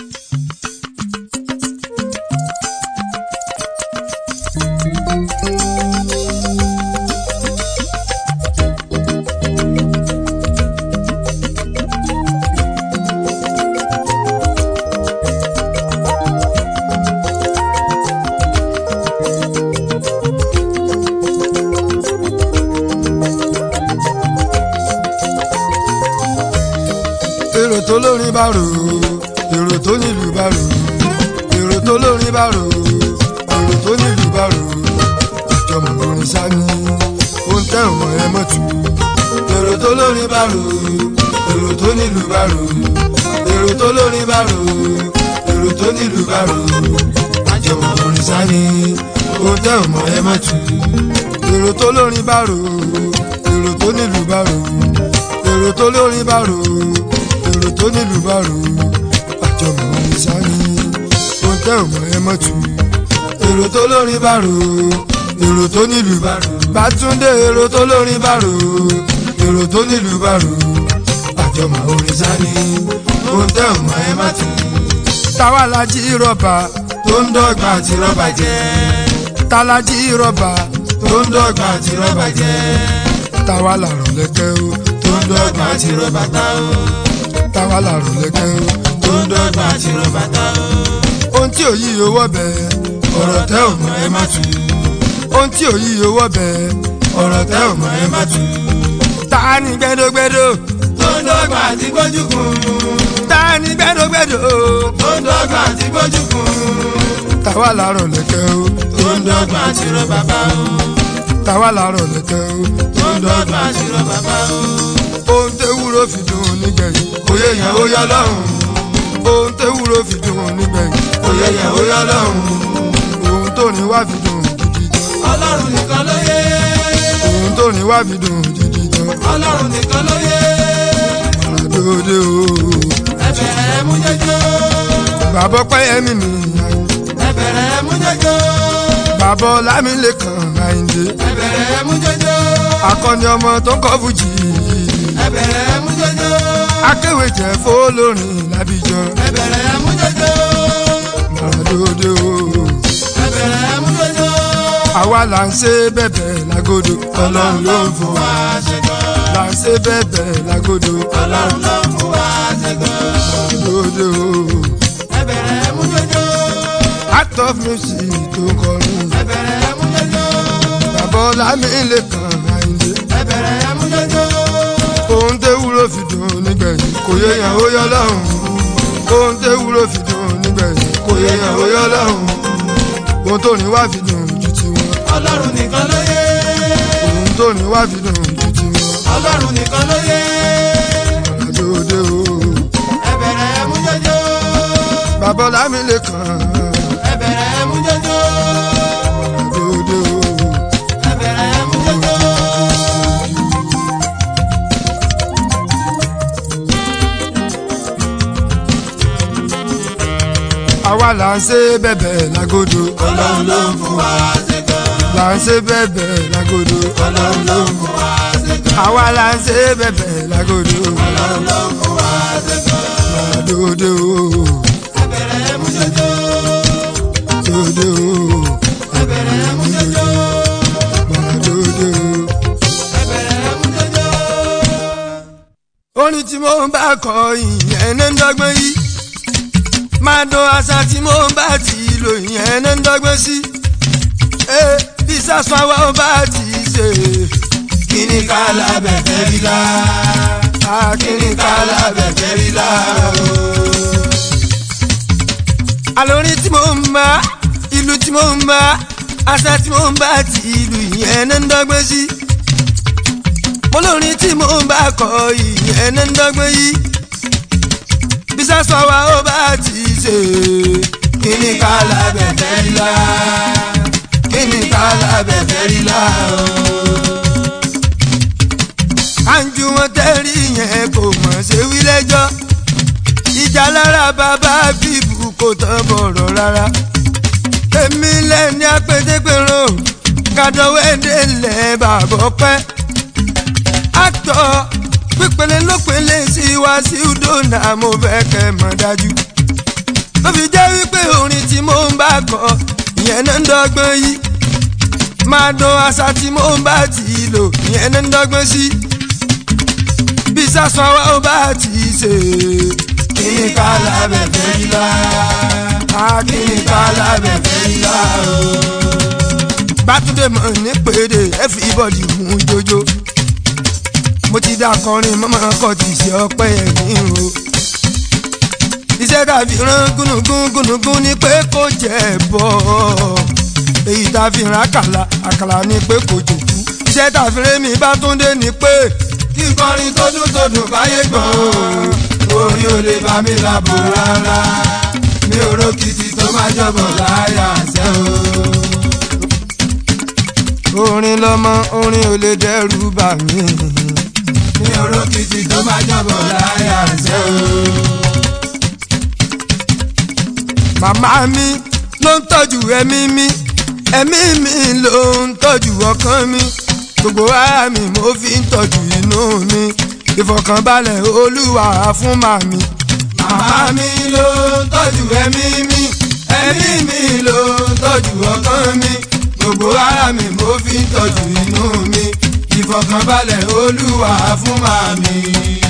èrò tó lórin bá rò èrò tó nílùú bá rò èrò tó lórin bá rò èrò tó nílùú bá rò ìjọmọ orin sani ó ń tẹ ọmọ ẹ mọtò èrò tó lórin bá rò èrò tó nílùú bá rò èrò tó lórin bá rò èrò tó nílùú bá rò ìjọmọ orin sani ó ń tẹ ọmọ ẹ mọtò èrò tó lórin bá rò èrò tó nílùú bá rò èrò tó lórin bá rò èrò tó nílùú bá rò àjọmọ̀ orin sani ohun tẹ́ ò mọ̀ ẹ mọ̀ tù èrò tó lórin bá rò èrò tó nílùú bá rò bátúndé èrò tó lórin bá rò èrò tó nílùú bá rò àjọmọ̀ orin sani ohun tẹ́ ò mọ̀ ẹ mọ̀ tù. táwa la jí rọ́bà tó ń dọ́gba àti rọ́bà jẹ́ tála jí rọ́bà tó ń dọ́gba àti rọ́bà jẹ́ táwa làrọ̀ lẹ́kẹ́ o tó ń dọ́gba àti rọ́bà tá o táwa làrọ̀ lẹ́kẹ́ o tó ń dọ́gba àti rọ́bà tá o. ohun tí òyì owó bẹ̀ ọ̀rọ̀ tẹ́ ò mọ̀ ẹ má tù. ohun tí òyì owó bẹ̀ ọ̀rọ̀ tẹ́ ò mọ̀ ẹ má tù. ta ni gbẹdọgbẹdọ tó ń dọ́gba àti gbójúkun. ta ni gbẹdọgbẹdọ tó ń dọ́gba àti gbójúkun. táwa làrọ̀ lẹ́kẹ́ o tó ń dọ́gba àti rọ bàbá o. táwa làrọ̀ lẹ́kẹ́ o tó ń dọ́gba àti rọ bàbá o. ohun tẹ́ wúro fi dùn nígbẹ̀yìn òye yẹn ó yọ lọ́hùn. ohun tẹ́ wúro fi dùn nígbẹ̀yìn òye yẹn ó yọ lọ́hùn. ohun tó ní wá fi dùn gidi gan ọlọ́run nìkan ló yé. ohun tó ní wá fi dùn gidi gan ọlọ́run nìkan ló yé. àdóde o ẹ bẹ̀rẹ̀ mú jẹ́jọ́. bàbá pẹ́yẹ́mí mi ẹ bẹ̀rẹ̀ mú jẹ́jọ́. bàbá ọlámilẹ́kan àyíndé ẹ bẹ̀rẹ̀ mú jẹ́jọ́. akọni ọmọ tó ń kọ́ fújì ẹ bẹ̀rẹ̀ mú jẹ́jọ́. akéwì jẹ́ fólórin lábíjọ ẹ bẹ̀rẹ̀ mú jẹ́jọ́. àdóde o ẹ bẹ̀rẹ̀ mú jẹ́jọ́. àwa là ń ṣe bẹ̀bẹ̀ lágodo ọlọ́run ló ń fún wa ṣẹ́gun. là ń ṣe bẹ̀bẹ̀ lágodo ọlọ́run ló ń fún wa ṣẹ́gun. àdóde o ẹ bẹ̀rẹ̀ mú jẹ́jọ́. act of music tó ń kọrin ẹ bẹ̀rẹ̀ mú jẹ́jọ́. bàbá ọlámilẹ́kan àyíndé ẹ bẹ̀rẹ̀ mú jẹ́jọ́. ohun tẹ́ wúlò fi dùn nígbẹ̀yìn kò yẹ yàn ó yọ lọ́hùn ohun tẹ́ wúlò fi dùn nígbẹ̀yìn kò yẹ yàn ó yọ lọ́hùn ohun tó ní wá fi dùn ju tiwọn ọlọ́run nìkan ló yé. ohun tó ní wá fi dùn ju tiwọn ọlọ́run nìkan ló yé. àdóde o ẹ bẹ̀rẹ̀ mú jẹ́jọ́. bàbá ọlámilẹ́kan ẹ bẹ̀rẹ̀ mú jẹ́jọ́. àdóde o ẹ bẹ̀rẹ̀ mú jẹ́jọ́. àwa là ń ṣe bẹ̀bẹ̀ lágodo ọlọ́run ló ń fún wa ṣẹ́gun. là ń ṣe bẹ̀bẹ̀ lágodo ọlọ́run ló ń fún wa ṣẹ́gun. àwa là ń ṣe bẹ̀bẹ̀ lágodo ọlọ́run ló ń fún wa ṣẹ́gun. àdóde o ẹ bẹ̀rẹ̀ mú jẹ́jọ́. àdóde o ẹ bẹ̀rẹ̀ mú jẹ́jọ́. àdóde o. ẹ bẹ̀rẹ̀ mú jẹ́jọ́. orin tí mo ń bá kọ ìyẹn ní ń dọ́gbọ́n yìí máa dán àṣà tí mo ń bá ti lò ìyẹn ní ń dọ́gbọ́n sí. ee bí sásán wa ó bá ti ṣe kíni ká lábẹ́ fẹ́ rí la. kíni ká lábẹ́ fẹ́ rí la. àlórin tí mo ń bá ìlú tí mo ń bá àṣà tí mo ń bá ti ìlú ìyẹn ní ń dọ́gbọ́n sí. mo lórin tí mo ń bá kọ ìyẹn ní ń dọ́gbọ́n yìí bí sásán wa ó bá ti ṣe. kíni ká lábẹ́ fẹ́ rí la. kíni ká lábẹ́ fẹ́ rí la. àǹjú wọn tẹ́rí yẹn kò mọ̀ ṣe wí lẹ́jọ́ ìjà lára bàbá bíbù kò tán bọ̀rọ̀ rárá èmi lẹ́ni apẹ́tẹ́pẹ́rọ kàdọ̀wẹ́dẹ́lẹ̀ bàbá pẹ́ àtọ̀ pípẹ́lẹ́ ló pẹ́lẹ́ sí wá sí udona mo fẹ́ kẹ́ mọ̀ dájú ó fi jẹ́ wípé orin tí mo ń bá kọ ìyẹn náà ń dọ́gbọ́n yìí máa dán àṣà tí mo ń bá ti lò ìyẹn náà ń dọ́gbọ́n sí bí sásán wa ó bá ti ṣe kíni ká lábẹ́fẹ́ ilá kíni ká lábẹ́fẹ́ ilá o. bátúndé mọ̀ ní pèdè everybody mú jójó mo ti dá kọrin mọ́mọ́ kọ́ ti ṣe ọpẹ́ ẹ̀mí o iṣẹ́ tàbí rán gúnugún gúnugún ni pé kò jẹ́ bọ́ èyí tàbí rán àkàlà àkàlà ni pé kò jòkú iṣẹ́ tàbí rémi bátúndé ni pé kíkọrin tó dùn tó dùn káyé gbọ̀n o orin ò lè bá mi lábò rárá mi ò rókìtì tó máa jọ̀bọ̀ láyà ṣẹ́ o. orin lọmọ orin ò lè dẹ́rù bà mí mi ò rókìtì tó máa jọ̀bọ̀ láyà ṣẹ́ o. màmá mi ló ń tọ́jú ẹ̀mí mi ẹ̀mí mi ló ń tọ́jú ọkàn mi gbogbo ara mi mo fi ń tọ́jú inú mi ìfọ̀kànbalẹ̀ olúwa fún màmí. màmá mi ló ń tọ́jú ẹ̀mí mi ẹ̀mí mi ló ń tọ́jú ọkàn mi gbogbo ara mi mo fi ń tọ́jú inú mi ìfọ̀kànbalẹ̀ olúwa fún màmí.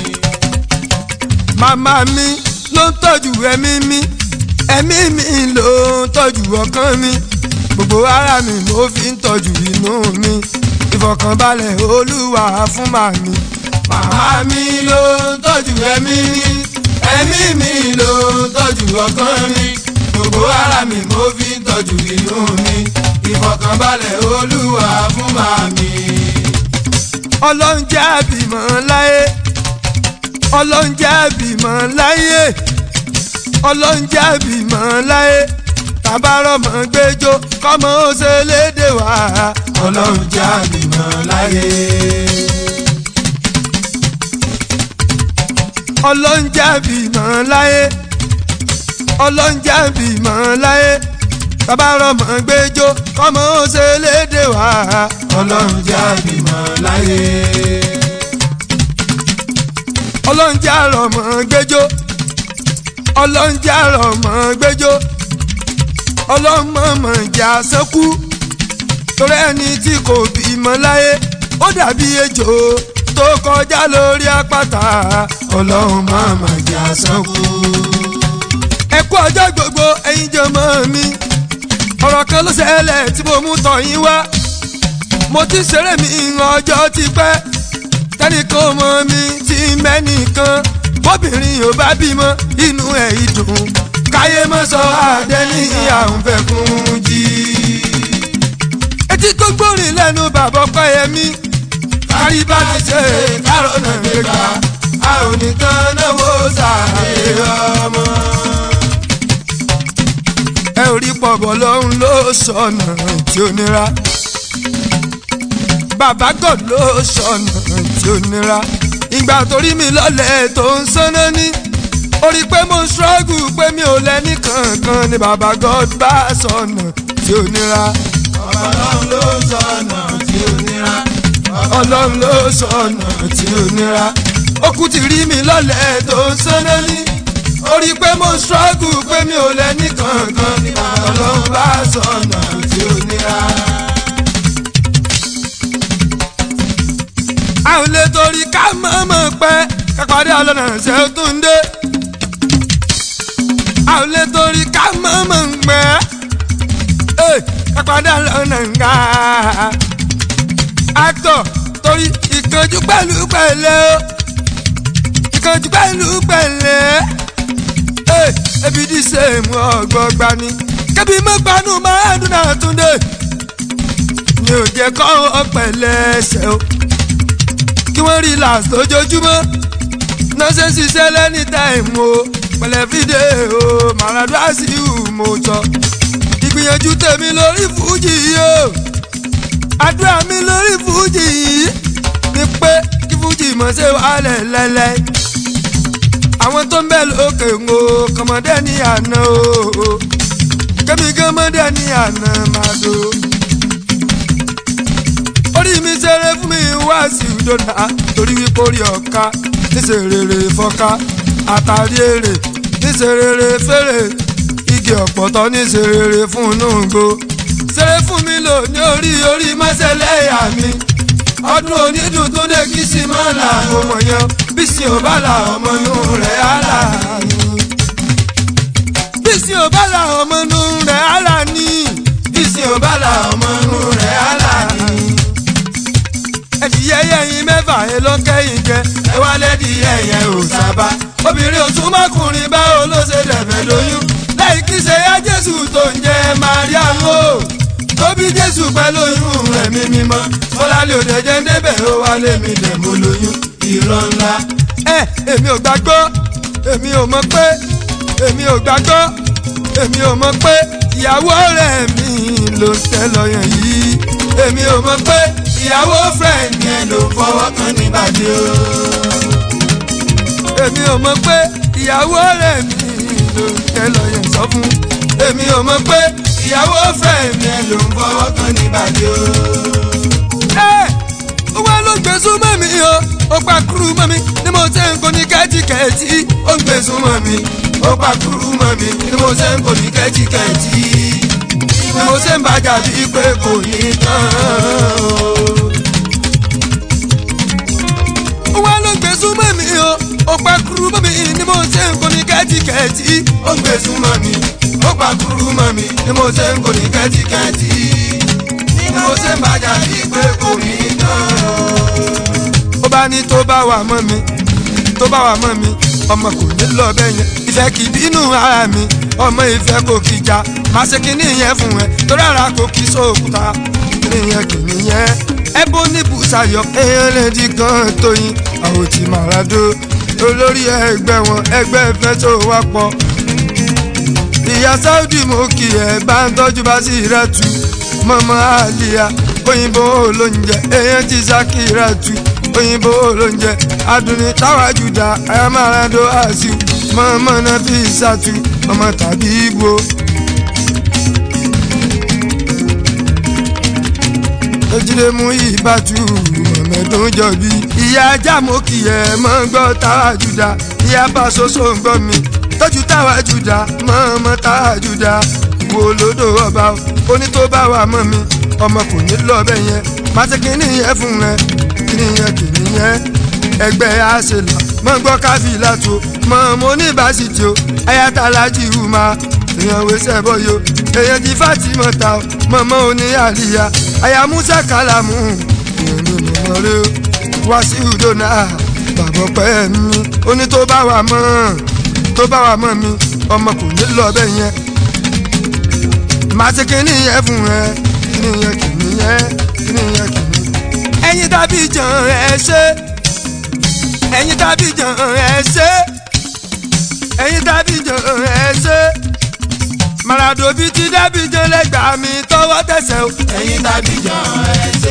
màmá mi ló ń tọ́jú ẹ̀mí mi ẹ̀mí mi ló ń tọ́jú ọkàn mi gbogbo ara mi mo fi ń tọ́jú inú mi ìfọ̀kànbalẹ̀ olúwa fún màmí. màmá mi ló ń tọ́jú ẹ̀mí mi ẹ̀mí mi ló ń tọ́jú ọkàn mi gbogbo ara mi mo fi ń tọ́jú inú mi ìfọ̀kànbalẹ̀ olúwa fún màmí. ọlọ́run jẹ́ àbímọ láyé ọlọ́run jẹ́ àbímọ láyé ọlọ́run jẹ́ àbímọ láyé tàbárọ̀mọ gbẹjọ kọ́mọ ó ṣe léde wá. ọlọ́run jẹ́ àbímọ láyé. ọlọ́run jẹ́ àbímọ láyé ọlọ́run jẹ́ àbímọ láyé tàbárọ̀mọ gbẹjọ kọ́mọ ó ṣe léde wá. ọlọ́run jẹ́ àbímọ láyé. ọlọ́run jẹ́ àrọ̀mọ gbẹjọ ọlọ́run jẹ́ àrọ̀mọ gbẹjọ ọlọ́mọọmọ ìjà sẹ́kù torí ẹni tí kò bímọ láyé ó dàbí ejò tó kọjá lórí àpáta ọlọ́run máa mà jẹ́ àsánkú. ẹ kú ọjọ́ gbogbo ẹ̀yin jọmọ mi ọ̀rọ̀ kan ló ṣẹlẹ̀ tí mo mú tọ̀ yín wá mo ti ṣeré mi ọjọ́ ti pẹ́ tẹ́nìkan mọ mi ti mẹ́nìkan bóbìnrin ò bá bímọ inú ẹ̀ ìdùn káyé mọ́ sọ àdé ní àwọn fẹ́ kún jí. etí tó gbórin lẹ́nu bàbá ọkọ yẹn mi kárí bá ti ṣe kárọ̀nà gbégbá a ò ní tán náwó sáré ọmọ. ẹ ò rí pọ̀bọ̀ lọ́hún ló sọnà tí ó nira bàbá god ló sọnà tí ó nira ìgbà torí mi lọ́lẹ̀ tó ń sáná ní orí pé mo ń ṣọ́gù pé mi ò lẹ́ni kankan ni bàbá god bá sọnà tí ó nira ọlọ́run ló sọnà tí ó nira. ọlọ́run ló sọnà tí ó nira ó kú ti rí mi lọ́lẹ̀ tó ń sáná ní orí pé mo ń ṣọ́gù pé mi ò lẹ́ni kankan ni bàbá ọlọ́run bá sọnà tí ó nira. a ò lè torí ká mọ̀ọ́mọ̀ pẹ́ ká parí ọlọ́nà ṣe ó tún dé. a ò lè torí ká mọ̀ọ́mọ̀ pẹ́ ẹ̀ ká parí ọlọ́nà ńgá. actor torí ìkànjú pẹ̀lú pẹ̀lẹ́ o ìkànjú pẹ̀lú pẹ̀lẹ́ ẹ̀ ebi dì ṣe mú ọgbọ́gba ni kébí mọ́ gbanú máa dún náà tún dé mi ò jẹ́ kọ́ ọ pẹ̀lẹ́ ṣe o kí wọ́n rí last lójoojúmọ́ náà ṣe ṣiṣẹ́ lẹ́ni táìmù o pẹ̀lẹ́ fídíò o màràdúrà sí ìhù mo jọ ìgbìyànjú tèmi lórí fújì yìí o àdúrà mi lórí fújì yìí ni pé kí fújì mọ̀ ṣe wàhálẹ̀ lẹ́lẹ́ àwọn tó ń bẹ̀ lókè ń o kọmọdé ní àná o kẹ́mi kọ́mọdé ní àná máa do orí mi ṣeré fún mi wá sí ìdọ́nà torí wípé orí ọ̀ka níṣẹ́ rere fọ́ká àtàrí èrè níṣẹ́ rere fèrè igi ọ̀pọ̀tọ́ ní ṣe rere fún nùgbò ṣeré fún mi lò ní orí orí mọ́sẹ̀lẹ́yà mi ọdún onídùn tó dé kí sí máa là mo mọ̀ yẹn bí sí ò bá là ọmọ inú rẹ̀ á là ní. bí sí ò bá là ọmọ inú rẹ̀ á là ní. bí sí ò bá là ọmọ inú rẹ̀ á là ní. ẹ̀dìyẹ yẹ̀yìn mẹ́fà ẹ ló kẹ́yìn jẹ. ẹ wá lẹ́dí ẹ̀yẹ ò sábà. obìnrin ò tún mọ́kùnrin báwo ló ṣe dẹ̀fẹ̀ lóyún. lẹ́yìn kí ṣe yá jésù tó ń jẹ́ mariam o. tó bí jésù pẹ̀lú oyún ẹ̀mí mímọ́. bọ́láńlé òde jẹ́ débẹ̀ ó wá lé mi dẹ̀ mo lóyún. irọ́ ńlá. ẹ èmi ò gbàgbọ́ èmi ò mọ̀ pé èmi ò gbàgbọ́ èmi ò mọ̀ pé ìyàwó rẹ̀ mi ló ń tẹ́ lọ́yàn yìí èmi ò mọ̀ pé ìyàwó friend yẹn ló fọwọ́ kan ní bàjẹ́ o. èmi ò mọ̀ pé ìyàwó rẹ̀ mi ló ń tẹ́ lọ́yàn sọ fún èmi ò mọ̀ pé ìyàwó friend yẹn ló ń fọwọ́ kan ní bàjẹ́ o. ẹ ó wá ló gbé súnmọ́ mi o ó pa kúrú mọ́ mi ni mo ṣe ń kó ní kẹ́tíkẹ́tì ó ń gbé súnmọ́ mi ó pa kúrú mọ́ mi ni mo ṣe ń kò ní kẹ́tíkẹ́tì ni mo ṣe ń bàjá bíi pé kò ní tán o. ó wá ló gbé súnmọ́ mi o ó pa kúrú mọ́ mi ni mo ṣe ń kó ní kẹ́tíkẹ́tì ó ń gbé súnmọ́ mi ó pa kúrú mọ́ mi ni mo ṣe ń kò ní kẹ́tíkẹ́tì ni mo ṣe ń bàjá bíi pé kò ní tán o. ó bá ní tó bá wà mọ́ mi tó bá wà mọ́ mi ọmọ kò ní lọ bẹ́ẹ̀ yẹn ìfẹ́ kì í bínú ara mi ọmọ ìfẹ́ kò kì í jà má ṣe kí nìyẹn fún ẹ torí ara kò kì í sóòkúta nìyẹn kì nìyẹn ẹbú ní bùsàyọ èèyàn lè di gan tóyin àwòtí màràdó olórí ẹgbẹ́ wọn ẹgbẹ́ ìfẹ́ tó wá pọ̀ ìyá Saudi mo kì ẹ bá ń tọ́jú bá sí ìrẹ́tù mọ́mọ́ àlìyá òyìnbó olóúnjẹ èèyàn ti Sakiratu òyìnbó olóúnjẹ adùnní táwájúdà ayamarado àṣì mọ́mọ́ náà fi ṣàtú ọmọ tàbí ibo. ojúlé mú ìbátú mọ̀mẹ́dún jọ̀bí. ìyá ajá mo kì ẹ̀ mọ́ gbọ́ táwájúdà ìyá bá soso ń gbọ́ mi tọ́jú táwájúdà mọ́mọ́ táwájúdà wo lódò ọba oní tó bá wà mọ́ mi ọmọ kò ní lọ bẹ́ẹ̀ yẹn má ṣe kí nìyẹn fún rẹ kí nìyẹn kì nìyẹn ẹgbẹ́ àṣẹlá mọ́ gbọ́ káfíńlá tó mọ́ mo ní ìbásítì o ayáta alájí ìhùmá èèyàn wẹsẹ̀ bọ́ yo èèyàn ti Fatima ta o mọ̀mọ́ oní àlìyá àyà musa kàlámù èèyàn ní mọ̀mọ́ rẹ o wá sí udona bàbá pẹ́ mi oní tó bá wà mọ́ tó bá wà mọ́ mi ọmọ kò ní lọ bẹ́ẹ̀ yẹn má ṣe kí nìyẹn fún ẹ kí nìyẹn kì nìyẹn kí nìyẹn kì ní. ẹ̀yin tàbí jàn ẹ ṣe ẹ̀yin tàbí jàn ẹ ṣe ẹ̀yin tàbí jàn ẹ ṣe Maradona bíi ti dábì jàn lẹ́gbàá mi tọwọ́ tẹsẹ̀ o. ẹ̀yin tàbí jàn ẹ ṣe.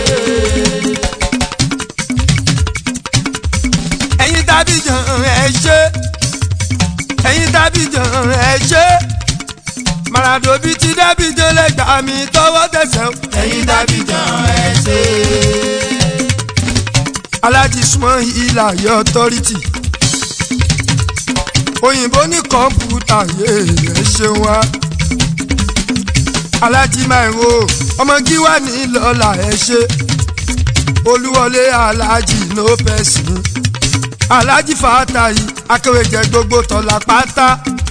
ẹ̀yin tàbí jàn ẹ ṣe ẹ̀yin tàbí jàn ẹ ṣe Maradona bíi ti dábì jàn lẹ́gbàá mi tọwọ́ tẹsẹ̀ o. ẹ̀yin tàbí jàn ẹ ṣe. alájí súnmọ́ ìlà yọ ọtọ́rìtì òyìnbó ní kọ̀ǹpútà yéé ẹ ṣeun wá alájí máa ń wo ọmọ gíwá ní lọ́la ẹ ṣe olúwọlé alájí ló pẹ̀sìn alájí fàtàyí akéwèjẹ gbogbo tọ́lá pátá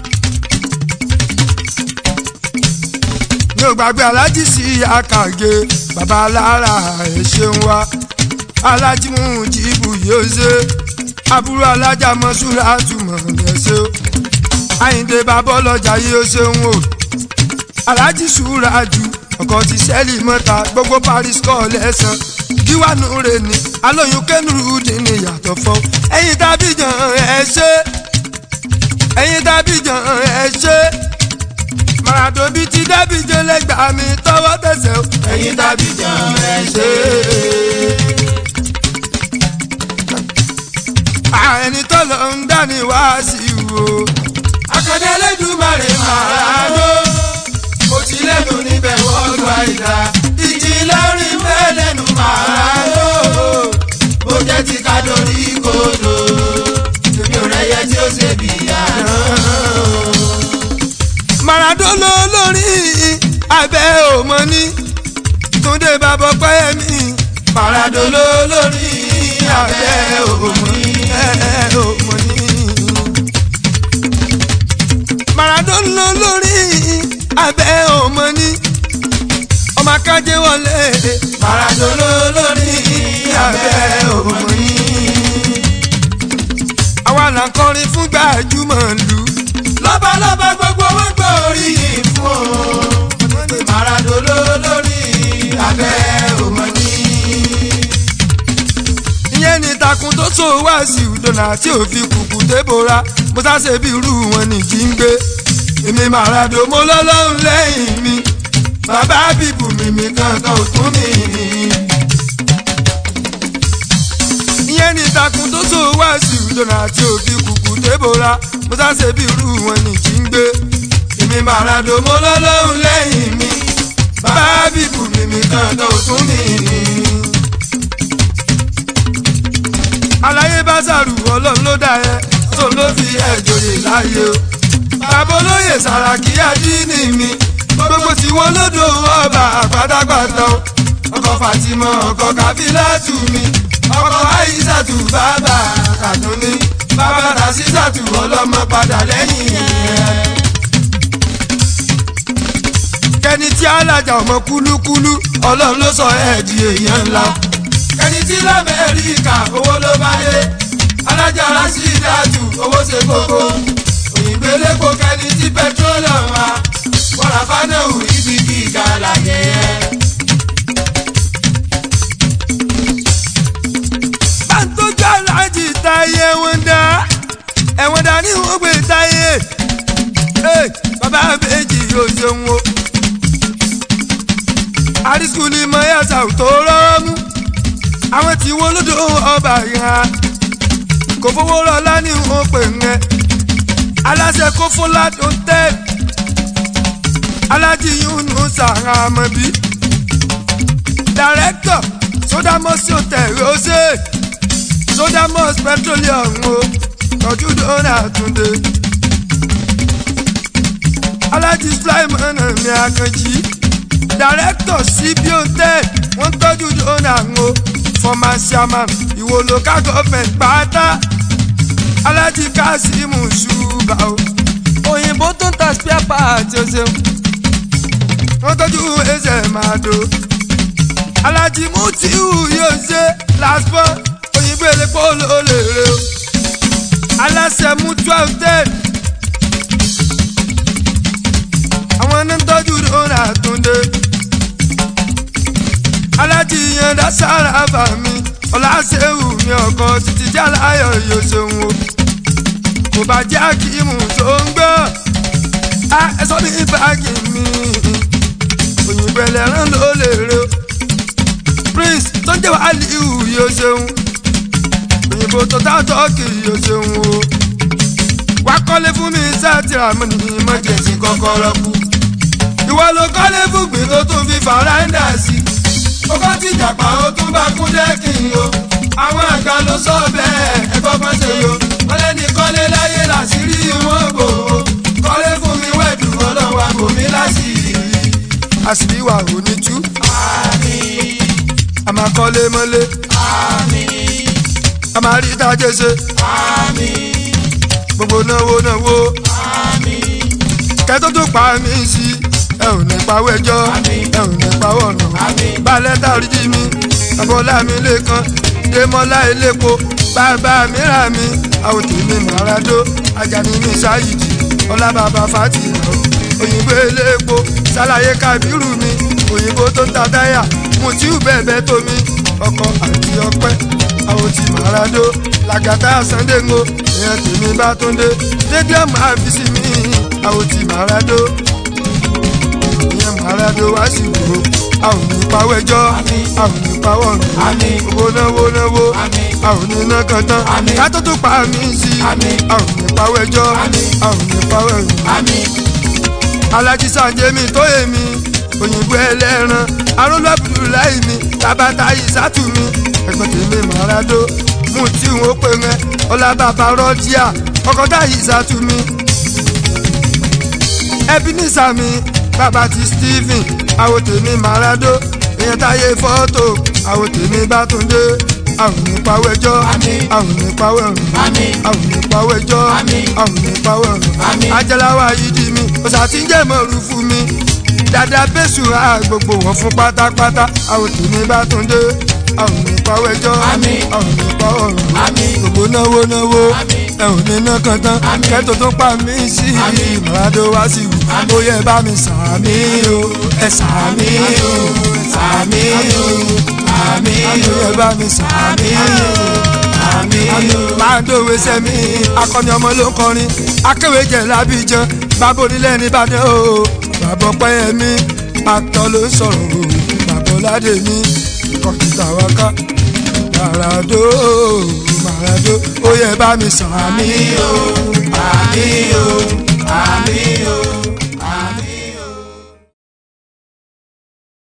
mi ò gbàgbé alájí sí àkàgé bàbá alára ẹ ṣeun wá alájí mú jìbù yóò ṣe àbúrò alájà mọ́ṣúra àtúmọ̀ lẹ́sẹ̀ o àyíǹde bàbá ọlọ́jà yìí ó ṣeun o alájí ṣúra jù ọkọ̀ ti sẹ́ẹ̀lì mọ́ta gbogbo paris kọ́ lẹ́sàn díwánu rẹ̀ ni alóyún kẹ́nuru dín ní yàtọ̀ fọ́ ẹ̀yin tàbí jàn ẹ ṣe ẹ̀yin tàbí jàn ẹ ṣe Maradona bíi ti dábì jẹ́ lẹ́gbàá mi tọwọ́ tẹsẹ̀ o ẹ̀yin tàbí jàn ẹ ṣe. ẹni tó lọ ń dání wá sí wo. akadé Elédùmarè Maradona mo ti lẹ́nu níbẹ̀ wọ́n gba ìdá ìjì lórí bẹ́ẹ̀ lẹ́nu Maradona mo jẹ́ ti ká lórí kodò èmi ò rẹ́yẹ tí ó ṣe bí àná. túndé bàbá ọpẹ́ mi. Maradona ló lórí abẹ́ òmùní. ẹ òmò ní. Maradona lórí abẹ́ òmò ní. ọmọ akájẹ́ wọlé. Maradona ló lórí abẹ́ òmùní. àwa là ń kọrin fún gbajúmọ̀ lù. lọ́balọ́ba gbogbo wọn gbọ́ oríyìn fún o. Maradona ló lórí abẹ́ òmùní. ìyẹn ní takun tó so wá sí ìdọ̀nà tí ò fi kùkù débora mo sáṣe bí irú wọn ní kí n gbé. èmi Maradona mo lọ́lọ́run lẹ́yìn mi bàbá bíbù mi mi kankan ò tún mi. ìyẹn ní takun tó so wá sí ìdọ̀nà tí ò fi kùkù débora mo sáṣe bí irú wọn ní kí n gbé. èmi Maradona mo lọ́lọ́run lẹ́yìn mi bàbá bíbù mi mi kankan ò tún mi aláyé bá sàrù ọlọ́run ló dá ẹ tó ló fi ẹ̀jọ̀yè láyé o. bàbá olóyè sàràkí àdínì mi gbogbo tí wọn lódò ọba àpátápátá o. ọkọ̀ Fatima ọkọ̀ Kàfílátù mi ọkọ̀ Àìsàtù bàbá Kàtúní bàbá Ràṣísàtù ọlọ́mọ padà lẹ́yìn ẹ̀. kẹ́ni tí alájà ọmọ kúlúkúlú ọlọ́run ló sọ ẹ̀ di èèyàn ńlá ẹni tí lamẹ́ríkà owó ló bá dé alájà Ràṣídàtù owó ṣe kókó òyìnbó elépo kẹni tí petroleum wa wọ́n fánẹ́wù ibi gíga láyé ẹ̀. bàtújọ́ aláàjì táyé wọn dá ẹ̀wọ̀n dá ní wọ́n gbé táyé Hey, bàbá méjì yóò ṣeun o àrísùlì mọ́yàtà tó rọ́ọ̀mù àwọn tí wọ́n lódò ọba ìhà kò fowó rọlá ní wọn pè ń ẹ aláṣẹ kó fún ládùn tẹ alájí yúnú sàrà àmọbí dàrẹ́kítọ̀ sódàmọ́sí òtẹ̀rẹ̀ ọ̀sẹ̀ sódàmọ́s petroleum o tọ́jú dọ́nà àtúndé alájí sulaimana mi àkànjì dàrẹ́kítọ̀ síbi òtẹ́ wọ́n tọ́jú dọ́nà o former chairman ìwò local government pátá alájí kásímù ṣùgbà o òyìnbó tó ń ta spare part o ṣeun wọ́n tọ́jú ẹsẹ̀ máa do alájí mutiu yóò ṣe last born òyìnbó elépo ló lè re o aláṣẹ mutual ten àwọn ní ń tọ́jú lóra àtúndé alájí yan dására bà mí ọláṣẹ́wù mi ọkàn títí jáláyọ̀ yóò ṣeun o kò bá jẹ́ akíìmù tó ń gbọ́ a ẹ sọ ní báàgì mi òyìnbó ẹlẹ́rán ló lè re o prince tó ń jẹ́ wàhálìú yóò ṣeun òyìnbó tó tá tọ́kì yóò ṣeun o wá kọ́lé fún mi sátìrà mọ́ ní emergency kọ́kọ́rọ́ kú ìwọ ló kọ́lé fún gbìn tó tún fi fàráńdà sí ó bá ti jàpá ó tún bá kún dẹ́kìn o àwọn àgbà ló sọ bẹ́ẹ̀ ẹ̀gbọ́n kan ṣe yo wọ́n lẹ́ni kọ́lé láyé làṣírí wọn bò ó kọ́lé fún mi wẹ̀dù ọlọ́wà bò mí láṣìírí. àṣírí wa ò ní tú àmín a máa kọ́lé mọ́lé àmín a máa rí tájẹ́ ṣe àmín gbogbo náwó náwó àmín kẹ́tọ́ tó pa mí sí ẹ ò ní pawọ́ ẹjọ́ Àmín. ẹ ò ní pawọ́ ọ̀nà Àmín. balẹ̀ tàrí jí mi abọ́lá mi lẹ́kan démọ́lá elépo bàbá mi rà mí àwòtí mi màràdó ajani mi ṣáyìdì ọlá bàbá fatima òyìnbó elépo ṣàlàyé kábírù mi òyìnbó tó ń ta táyà mutiu bẹ́ẹ̀ tó mi ọkọ àti ọpẹ́ àwòtí màràdó làgàtà sàndéńgò ìyẹn tèmi bá tó ń dé stadium àfíìsì mi àwòtí màràdó ìyẹn màràdó wá sí wò a ò ní pawọ́ ẹjọ́ a ò ní pawọ́ ọ̀nà Àmín. owó náwó náwó Àmín. a ò ní ná kan tán Àmín. ká tó tó pa mí sí Àmín. a ò ní pawọ́ ẹjọ́ Àmín. a ò ní pawọ́ ẹ̀yìn àmín alájí sànjẹ́mi tó èmi òyìnbó ẹlẹ́ran arólú abudulayi mi tabata isatu mi ẹ̀gbọ́n tèmi màràdó mú tí n ó pè rẹ ọlá bàbá rọ́jíà ọkọ̀tà isatu mi ebenezer mi bàbá ti stephen àwọn tèmi màràdó ìyẹn táyé fọ́tò àwọn tèmi bá tún dé àwọn nípa wẹjọ́ Àmín. àwọn nípa wẹ̀rùn Àmín. àwọn nípa wẹjọ́ Àmín. àwọn nípa wẹ̀rùn Àmín. ajalawa yìí di mi ọ̀sà tí ń jẹ́ mọ̀rú fún mi dada bẹ́sù á gbogbo wọn fún pátápátá àwọn tèmi bá tún dé àwọn nípa wẹjọ́ Àmín. àwọn nípa wẹ̀rùn Àmín. gbogbo náwó náwó Àmín. ẹ ò ní ná kan tán Àmín. kẹ́tò tó pa mí sí Àmín. màdó wá sí wù Àmín. ó yẹ bá mi sàmí o ẹ sàmí o Àmì o, àmì àmì o, ẹ bá mi sàmí o àmì o. máa ń dòwe sẹ́mi akọni ọmọ ló ń kọrin akéwé jẹ lábíjan bàbá onílẹ̀ nìbàdàn o bàbá ọpẹ́ mi àtọ̀ ló ń sọ̀rọ̀ o bàbá ọ̀làdé mi kọ̀ǹtà wa ká màràdó màràdó ó yẹ bá mi sàmí Àmì o, àmì o,